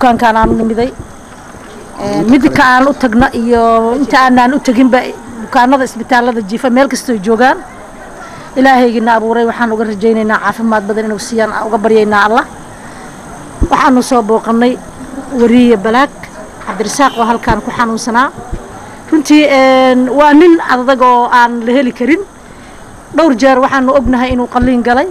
bukaankaan aan u nimiday midka aan u tagna iyo inta aanaan u teginba bukaanada isbitaalada jiifa meel kastoo joogaan ilaahaygiina abuuray waxaan uga rajaynaynaa caafimaad badan inuu siiyaan uga baryaynaa allah waxaanu soo booqannay wariye balaag cabdirasaaq oo halkaan ku xanuunsanaa runtii waa nin adag oo aan la heli karin dhowr jeer waxaanu ognahay inuu qalliin galay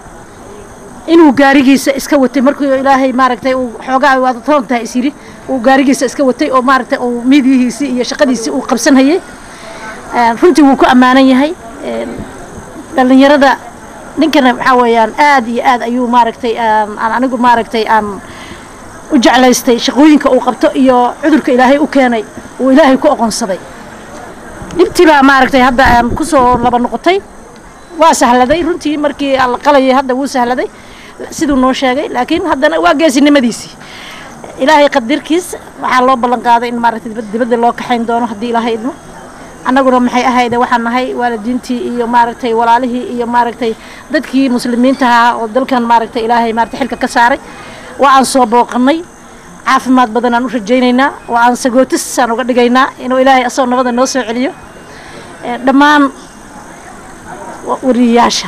inuu gaarigiisa iska watay markuu ilaahay maaragtay uu xoogaa waad toontahay is yidhi uu gaarigiisa iska watay oo maaragtay uu miidiyihiisii iyo shaqadiisii uu qabsanhayay runtii wuu ku ammaanan yahay dhallinyarada ninkana waxaa weeyaan aad iyo aad ayuu maaragtay aan anigu maaragtay aan u jeclaystay shaqooyinka uu qabto iyo cudurka ilaahay u keenay uu ilaahay ku oqonsaday dhibtii baa maaragtay hadda aan ku soo laba noqotay waa sahladay runtii markii la qalayay hadda wuu sahladay siduu noo sheegay laakiin haddana waa geesinimadiisii ilaahay qadirkiis waxaa loo ballan qaaday in maaragtay dibadda loo kaxayn doono haddii ilaahay idmo annaguna maxay ahayde waxaan nahay waalidiintii iyo maaragtay walaalihii iyo maaragtay dadkii muslimiinta ahaa oo dalkan maaragtay ilaahay maaragtay xilka ka saaray waa aan soo booqannay caafimaad badan aan u rajaynaynaa waa aan sagootisaan uga dhigaynaa inuu ilaahay asagoo nabada noo soo celiyo dhammaan wariyayaasha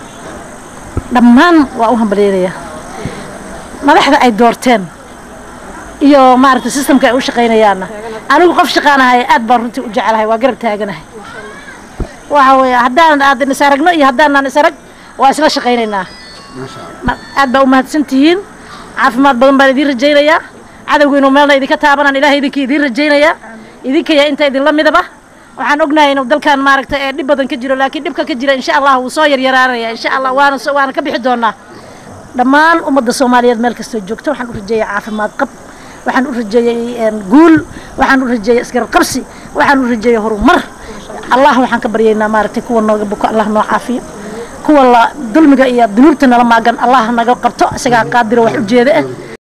dhammaan waa u hambalyaynayaa madaxda ay doorteen iyo maaragtay sistamka ay u shaqaynayaanna anigu qof shaqaanahay aad baan runtii u jecelahay waa garab taaganahay waxa weeye haddaan aad is aragno iyo haddaanaan is arag waa isla shaqaynaynaa aad baa u mahadsan tihiin caafimaad badan baan idiin rajaynayaa cadowga inuu meelna idinka taabanaan ilahay idinkii idiin rajaynayaa idinkaya inta idinla midaba waxaan ognahay inuu dalkan maaragtay ee dhib badan ka jiro laakiin dhibka ka jira insha allah wuu soo yaryaraanaya insha allah waana waana ka bixi doonaa dhammaan ummadda soomaaliyeed meel kastoo joogto waxaan u rajeeyay caafimaad qab waxaan u rajeeyey guul waxaan u rajeeyey isgarab qabsi waxaan u rajeeyey horumar allah waxaan ka baryaynaa maaragtay kuwa nooga buko allah noo caafiyo kuwa la dulmiga iyo dunuubta nala maagan allah naga qabto isagaa qaadiro wax ujeeda ah